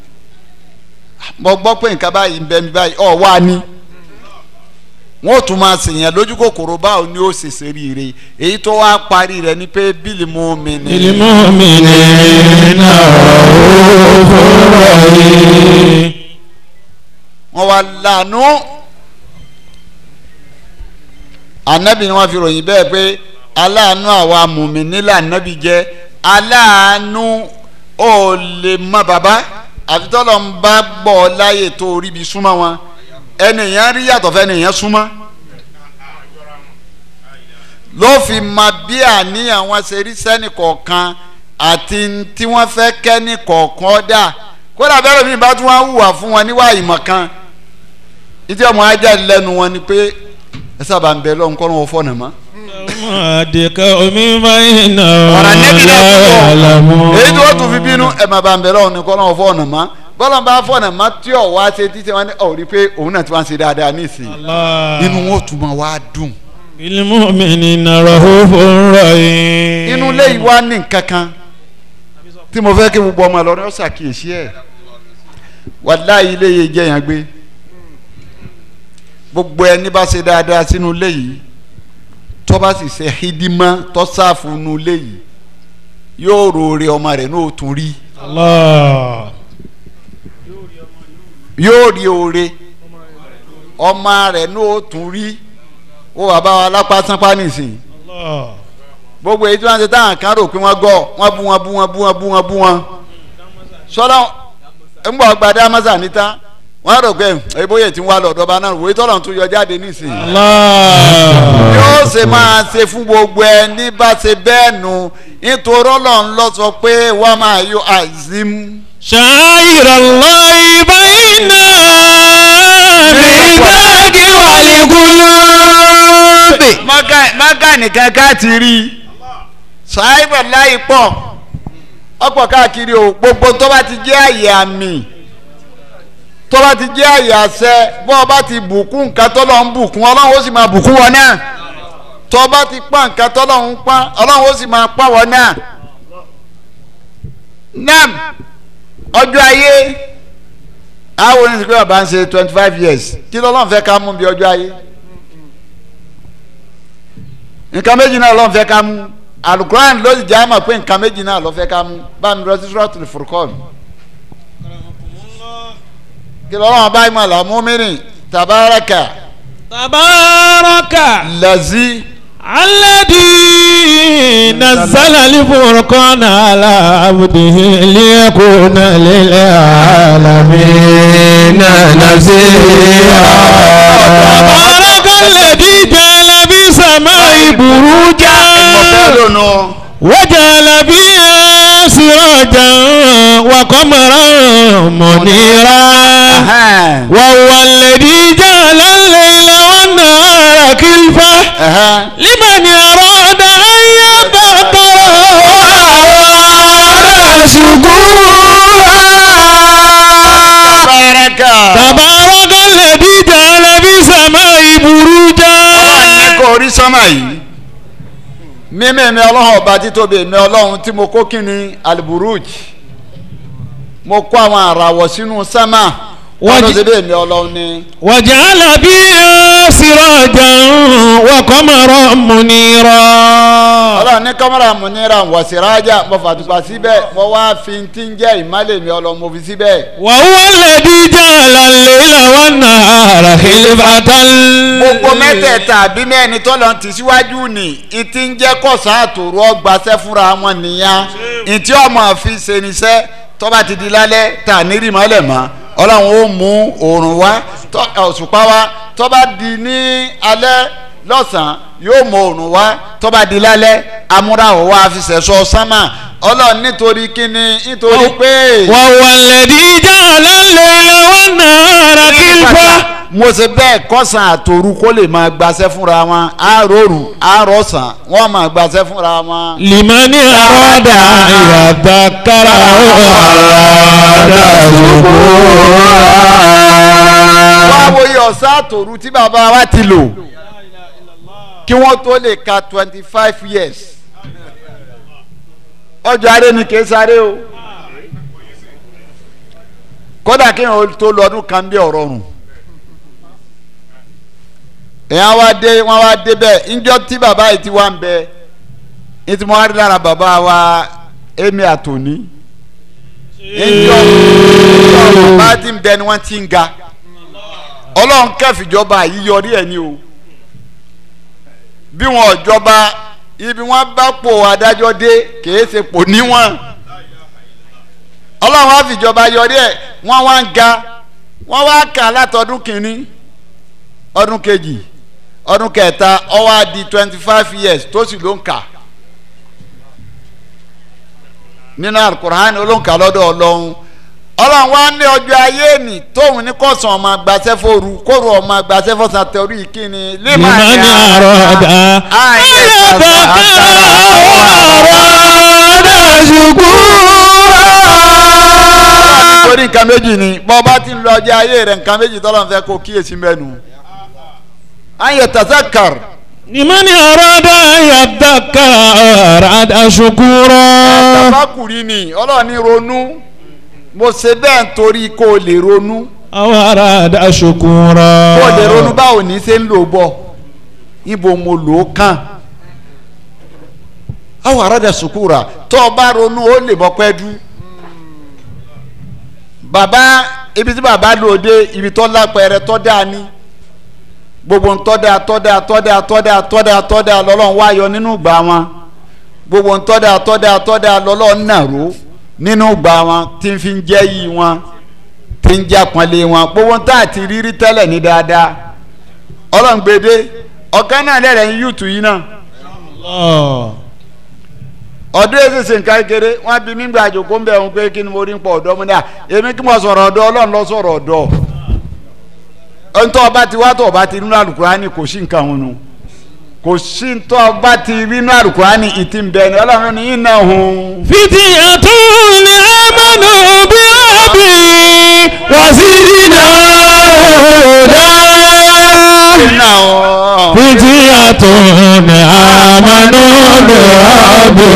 mo gbọ́ pé nǹkan báyìí ń bẹ mi báyìí ọ̀ wá ní wọ́n tún máa sèyàn lójú kòkòrò báwo ni ó ṣe ṣeríire èyí tó wá parí rẹ̀ ni pé bílí mú mi ní. ilmu'minina rahufur rahim wọ́n wá lànà anabi ni wọ́n fi ròyìn bẹ́ẹ̀ pé aláàánú àwa mùmíní lànàbì jẹ́ aláàánú ò lè mọ bàbá àfi tọ́lọ̀ ń bá gbọ́ ọ láyè tó rí bi súnmọ́ wọn ẹnìyàn rí yàtọ̀ fẹ́ ẹnìyàn súnmọ́ ló fi mọ bí àníyàn wọn ṣe rí sẹ́nì kọ̀ọ̀kan àti tí wọ́n fẹ́ kẹ́nì kọ̀ọ̀kan dà kódà bẹ́ẹ̀ mi bá tún wá hùwà fún wọn níwá ìmọ̀ kan ìdí ọmọ ajá lẹ́nu wọn ni pé ẹ sábà ń bẹ lọ́hùn kọ́nà wọn fọ́nà mọ́. àdìkà omi máa ń nà ọ̀rọ̀ nẹ́bí náà alamu. púpọ̀ èyí tí wọ́n tún fi bínú ẹ máa bá ń bẹ lọ́hùn ni kọ́nà wọn fọ́nà mọ́ bọ́lá bá fọ́nà mọ́ tí ọ̀ wá ṣe títí wọn ní ọ̀ rí pé òun náà ti wá ń ṣe dáadáa nísìnyí inú wọn ò tún máa wá dùn. ilmu'minina rahufur rahim. inú ilé yìí wá ní nǹkan kan tí mo fẹ́ kí gbogbo ọmọ Ìlọrin ó ṣàkíyèsí ẹ̀ wàláhì ilé yìí jẹ́ yẹn gbé gbogbo ẹni bá ṣe dáadáa sínú ilé yìí tó bá sì ṣe hídímọ́ tó sáàfù nínú ilé yìí yóò roore ọmọ rẹ̀ ní òtún rí Allah. yóò rí oore ọmọ rẹ̀ ní òtún rí ó wà bá wa lápá sánpá nìsín Allah. gbogbo èyí tí wọ́n ṣe táwọn kan rò pé wọ́n gọ̀ wọ́n bú wọn bú wọn bú wọn bú wọn bú wọn sọlá ńgbà gbadá mọ́sà níta wọ́n rò pé ebóyè tí ń wá lọ́dọ̀ bá náà wòye tọ́lọ̀ tún yọ jáde nísìnyí. Allah. yóò ṣe máa ṣe fún gbogbo ẹni bá ṣe bẹ́ẹ̀ nù nítorí ọlọ́run lọ sọ pé wọ́n máa yọ azim. شعائر الله بين الميثاق والقلوب mọ́gà nìkan ká ti rí i ṣáìbà láì pọ̀ ọ̀pọ̀ káàkiri o gbogbo tó bá ti jẹ́ àyè àmì tó bá ti jẹ́ àyè àṣẹ bó o bá ti bùkún nǹkan tó lọ ń bùkún ọlọ́run ó sì máa bùkún wọn náà tó o bá ti pa nǹkan tó lọ ń pa ọlọ́run ó sì máa pa wọn náà. nam ọjọ́ ayé àwọn oníṣègùn bàbá ń ṣe twenty five years kí lọ́lọ́run fẹ́ ká mú bí ọjọ́ ayé nǹkan méjì náà lọ́n fẹ́ ká mú alukuran ló sì jẹ́ àmọ̀ pé nǹkan méjì náà lọ́ fẹ́ ká mú bá mi lọ sí suratul Furqan kí lọ́wọ́ bá ìmọ̀ làmú mìíràn tabaraka tabaraka lazi alladhi nazzala al-furqana ala abdihi liyakuna lil alamin nazira tabaraka alladhi ja'ala fi samai buruja ọ̀fẹ́ lónà وجعل فيها سراجا وقمرا منيرا وهو الذي جعل الليل والنهار خلفة لمن أراد أن يذكر وأراد شكورا tabaraka تبارك الذي جعل في السماء بروجا ní kò rí sọ́mà yìí mímí mi ọlọ́run ọba títóbi mi ọlọ́run tí mo kó kíni aliburuj mo kó àwọn àràwọ̀ sínú sẹ́mà wọ́n ló ṣe bẹ́ẹ̀ mi ọlọ́run ni. وجعل فيها سراجا وقمرا منيرا ọlọ́run ní kámẹ́rà mo níra wọ̀sírájà mo fàtúpà síbẹ̀ mo wá fi ti ń jẹ́ ìmálẹ̀ mi ọlọ́run mo fi síbẹ̀. وهو الذي جعل الليل والنهار خلفة gbogbo mẹ́tẹ̀ẹ̀ta àbí mẹ́rin tó lọ ti síwájú ni ìtí ń jẹ́ kọ̀sán àtòrú ọgbàṣẹ́ fúnra wọn nìyẹn ìtí ọmọ fi ṣe níṣẹ́ tó bá ti di lálẹ́ tà ní rìmọ́lẹ̀ mọ́ ọlọ́run ó mú oòrùn wá tó- òṣùpá wá tó bá di ní alẹ́ lọ́sàn-án yóò mú oòrùn wá tó bá di lálẹ́ amúráwọ̀ wá fi ṣẹ̀ṣọ́ sánmà ọlọ́run nítorí kíni nítorí pé. وهو الذي جعل الليل والنهار خلفة mo ṣe bẹ́ẹ̀ kọ́sàn àtòru kó lè máa gbaṣẹ́ fúnra wọn àárọ̀rù àárọ̀sàn wọ́n máa gbaṣẹ́ fúnra wọn. لمن أراد أن يذكر وأراد wá شكورا wo iye ọ̀sán àtòru tí bàbá wa ti lò kí wọ́n tó lè ka twenty five years ọjọ́ aré ni kì í sáré o kódà kí wọ́n tó lọ ọdún kan bí ọ̀rọ̀ rùn èèyàn wá dé wọ́n wá dé bẹ́ẹ̀ ńjọ́ tí bàbá yìí ti wá ń bẹ ní tí mo wá rí lára bàbá wa èmi àtòní ńjọ́ ńjọ́ bàbá tí ń bẹ ni wọ́n ti ń ga ọlọ́run kẹfìjọba yìí yọrí ẹ̀ ni o bí wọn ò jọba ibi wọn bá pò adájọ́ dé kìí ṣe pò níwọ̀n ọlọ́run á fìjọba yọrí ẹ̀ wọ́n wá ń ga wọ́n wá kà látọdún kìíní ọdún kejì ọdún kẹta ó wá di twenty five years tó sì ló ń kà nínú alukur'an olóńkà lọ́dọ̀ ọlọ́run ọlọ́run wá ní ọjọ́ ayé nì tóun ní kọ̀sán ọmọ agbáṣẹ́ fòru kóru ọmọ agbáṣẹ́ fọ́sàn torí kíni لمن أراد أن يذكر وأراد شكورا torí nǹkan méjì ni bọ́ bá ti ń lọ ọjọ́ ayé rẹ̀ nǹkan méjì tọ́lọ́ fẹ́ kó kíyèsí mẹ́nu. ayé tazakar لمن أراد أن يذكر وأراد شكورا tafakuri ni ọlọ́run ní ronú mo ṣe bẹ́ẹ̀ nítorí kó o lè ronú أو أراد شكورا kó o lè ronú báwo ní ṣe ń lò bọ̀ ibo mo lò ó kàn àwọn aráàlú sùkúrà tó o bá ronú ó lè bọ́ pẹ́ dú bàbá ibi tí bàbá lò dé ibi tó lápẹẹrẹ tó dáa ní gbogbo ntọ́dà tọ́dà tọ́dà tọ́dà tọ́dà tọ́dà lọ́lọ́run wáyọ nínú ìgbà wọn gbogbo ntọ́dà tọ́dà tọ́dà lọ́lọ́run nàró nínú ìgbà wọn tí ń fi ń jẹ́ yìí wọn tí ń jẹ́ àpọ́nlé wọn gbogbo ntọ́ àti rírí tẹ́lẹ̀ ní dáadáa ọlọ́run gbèdé ọ̀kan náà lẹ́rẹ̀ ń yùtù yìí náà الله ọdún èsì sì ń ká kéré wọn bí mí gbà jòkó ń bẹ̀ wọn pé kí ni mo rí ń pọ̀ ọ̀dọ́ mu ní à èmi kí mo sọ̀rọ̀ ọ̀dọ́ ọlọ́run lọ sọ̀rọ̀ ọ̀dọ́ ntọ́ ọba ti wá tọ̀ ọba ti nínú Àlùkùránì kò sí nǹkan wọn nu kò sí tó ọba ti rí inú àlùkùránì ìtì ń bẹ ni ọlọ́run ní iná hun. فتية آمنوا بربي وزدناهم هدى iná hun. فتية آمنوا بربي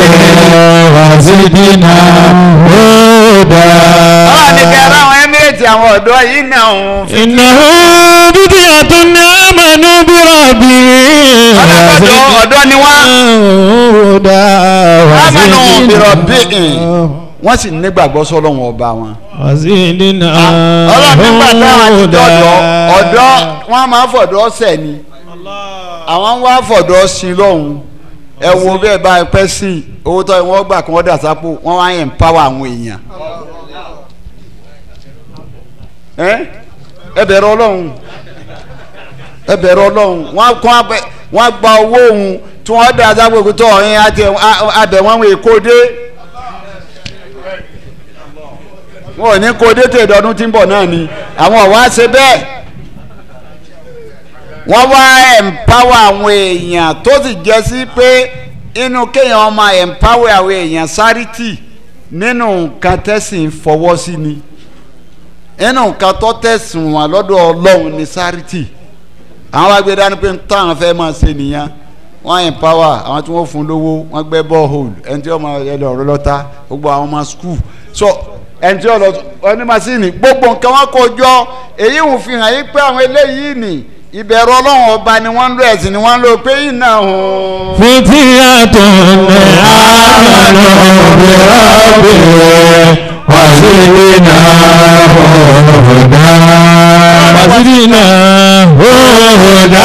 وزدناهم هدى ọlọ́run ní kẹrẹ àwọn emirate àwọn ọ̀dọ́ yìí náà hun. إنه فتية آمنوا بربي ọlọ́dọ̀ ọ̀dọ́ ni wọ́n. هدى amanu وزدناهم birabbi'in wọ́n sì nígbàgbọ́ sọ́lọ́run ọba wọn. وزدنا ọlọ́run nígbà táwọn ti dọ̀dọ̀ ọ̀dọ́ wọ́n máa ń fọ̀dọ́ sẹ̀ ni àwọn ń wá fọ̀dọ́ sí lọ́hùn ẹ wo bẹ́ẹ̀ bá ẹ pẹ́ sí i owó tó wọ́n gbà kí wọ́n dà sápò wọ́n wá yẹn pàwọ́ àwọn èèyàn. ẹ ẹ bẹ̀rẹ̀ ọlọ́run ẹ bẹ̀rẹ̀ ọlọ́run wọ́n kọ́ abẹ wọ́n gba owó òun tí wọ́n dà sápò kí tó ọ̀yin àti abẹ wọn wọ èkó dé wọn ò ní kó dé tè dọdún tí ń bọ̀ náà ni àwọn ọ̀wá ṣe bẹ́ẹ̀ wọ́n wá empower àwọn èèyàn tó sì jẹ́ sí pé inú kéèyàn máa empower àwọn èèyàn sáritì nínú nǹkan tẹ̀sìn fọwọ́ sí ni nínú nǹkan tó tẹ̀sìn wọn lọ́dọ̀ ọlọ́run ní sáritì àwọn wá gbé dání pé táwọn fẹ́ máa ṣe nìyẹn wọ́n empower àwọn tí wọ́n fún lówó wọ́n gbẹ́ borehole ẹni tí wọ́n máa yẹ lọ lọ́ta gbogbo àwọn ọmọ school so ẹni tí wọ́n lọ ọní masini gbogbo nǹkan wọn kó jọ èyí ń fi hàn yí pé àwọn eléyìí nì ìbẹ̀rù ọlọ́run ọba ni wọ́n ń lo ẹ̀sìn ni wọ́n ń lo pé iná hùn. فتية آمنوا بربهم وزدناهم هدى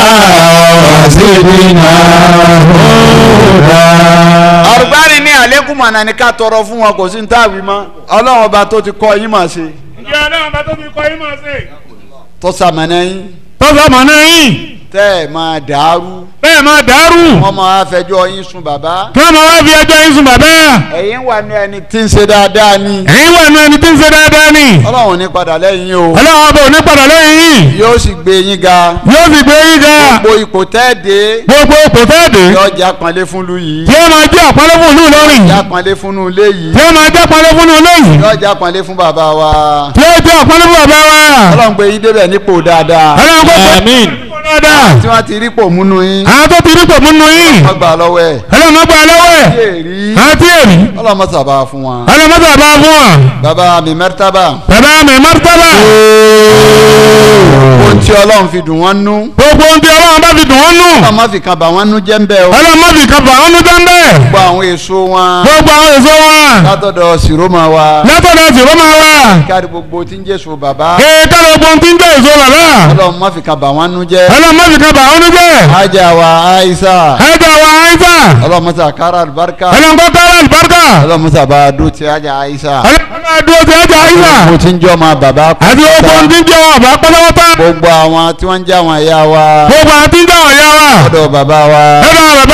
وزدناهم هدى àrùbárí ní àlékún mọ̀nà ní ká tọrọ fún wọn kò sí ní táàbí mọ́ ọlọ́run ọba tó ti kọ́ yín mà ṣe ǹjẹ́ ọlọ́run bá tó fi kọ́ yín máa ṣe. tó sàmọ̀nà yín tọ́sọ̀ mọ̀ náà yín tẹ́ ẹ̀ máa dàrú bẹ́ẹ̀ máa dàrú wọ́n máa fẹjọ́ yín sùn bàbá kí wọ́n máa wá fi ẹjọ́ yín sùn bàbá ẹ̀yin wà ní ẹni tí ń ṣe dáadáa ni ẹ̀yin wà nù ẹni tí ń ṣe dáadáa ni ọlọ́run ní padà lẹ́yìn o ọlọ́run ọba ò ní padà lẹ́yìn yín yóò sì gbé yín ga yóò sì gbé yín ga gbogbo ipò tẹ́ dé gbogbo kò fẹ́ dé yóò jẹ́ àpọ́nlé fún lu yìí tí ó máa jẹ́ àpọ́nlé fún ìlú Ìlọrin jẹ́ àpọ́nlé fún nu ilé yìí tí ó máa jẹ́ àpọ́nlé fún ìlú yìí yóò jẹ́ àpọ́nlé fún bàbá wa tí ó jẹ́ àpọ́nlé fún bàbá wa ọlọ́run gbé yín débẹ̀ nípò dáadáa ọlọ́run kò fẹ́ dáadáa tí wọ́n ti rí pò múnú yín àwọn tó ti rí pò múnú yín wọ́n gbà lọ́wọ́ ẹ̀ ọlọ́run má gbà lọ́wọ́ ẹ̀ kí èrí àti èrí ọlọ́run mọ̀ sábà fún wọn. ọlọ́run má gbà bá fún wa bàbá mi mẹ́rìtàbà bàbá mi mọ́tàbà ohun tí ọlọ́run fi dùn wọ́n nú gbogbo ohun tí ọlọ́run bá fi dùn wọ́n nù ọlọ́run má fi kan bà wọ́n nú jẹ́ ń bẹ́ o ọlọ́run má fi kan fà wọ́n nù jẹ́ńbẹ́ gbogbo àwọn èso wọn gbogbo àwọn èso wọn látọ̀dọ̀ sìrómà wa látọ̀dọ̀ sì rọ́mà wa kárí gbogbo tí ń jésù bàbá kéèké ló gbọ́n tí ń jẹ́ èso bàbá ọlọ́run má fi kan bà wọ́n nú jẹ́ ọlọ́run má fi kan fà wọ́n nù jẹ́ ajá wa aisa ẹ̀jẹ̀ wa àìsà ọlọ́run mọ̀ sàkárà àlùbáríkà ọlọ́run kọ́ kára àlùbáríkà ọlọ́run mọ̀ sàbà dùn ti ajá aisa ọlọ́run máa dúró ti ẹ̀jẹ̀ àìsà gbogbo tí ń jọ́ ma bàbá àti gbogbo ohun tí ń jẹ́ ọ̀bà pátápátá gbogbo àwọn tí wọ́n ń jẹ́ àwọn ẹ̀yà wa gbogbo àti ń jẹ́ ọ̀yá wa ọ̀dọ̀ bàbá wa ẹ̀rọ bàbá